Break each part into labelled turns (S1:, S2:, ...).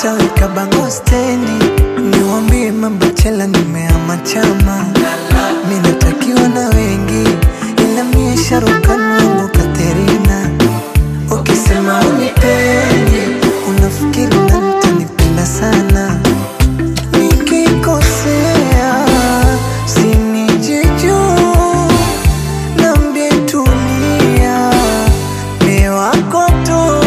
S1: nitaweka bango stendi, niwambie mabachela nimeama chama, mi natakiwa na wengi, ila mie Sharukan wangu Katerina. Ukisema unipendi, unafikiri na nitanipenda sana nikikosea sinijiju nambie tulia mi wako tu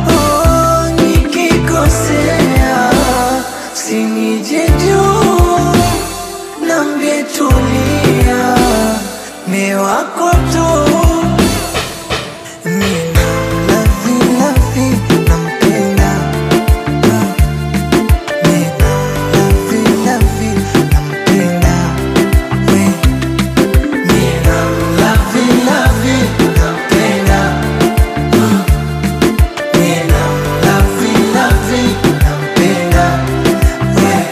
S1: nikikosea sinijiju nambie tulia mi wako tu Mina lavi lavi nampenda Mina lavi lavi nampenda we Mina lavi lavi nampenda Mina lavi lavi nampenda we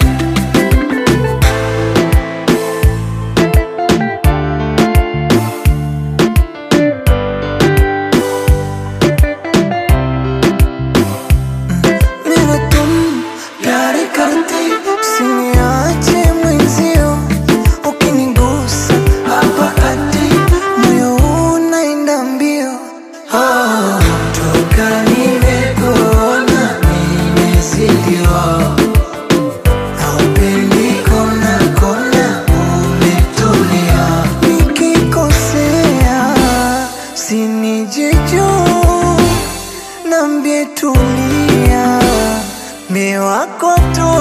S1: मेरा तुम प्यार करते usiniache mwenzio ukinigusa hapa kati moyo unaenda mbio oh, toka nimekuona nimezidiwa haupendi kona kona umetulia nikikosea sinijiju nambie tulia mi wako tu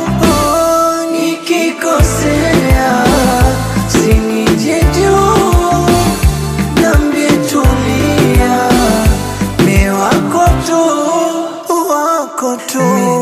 S1: nikikosea sinijiju nambie tulia mi wako tu wako tu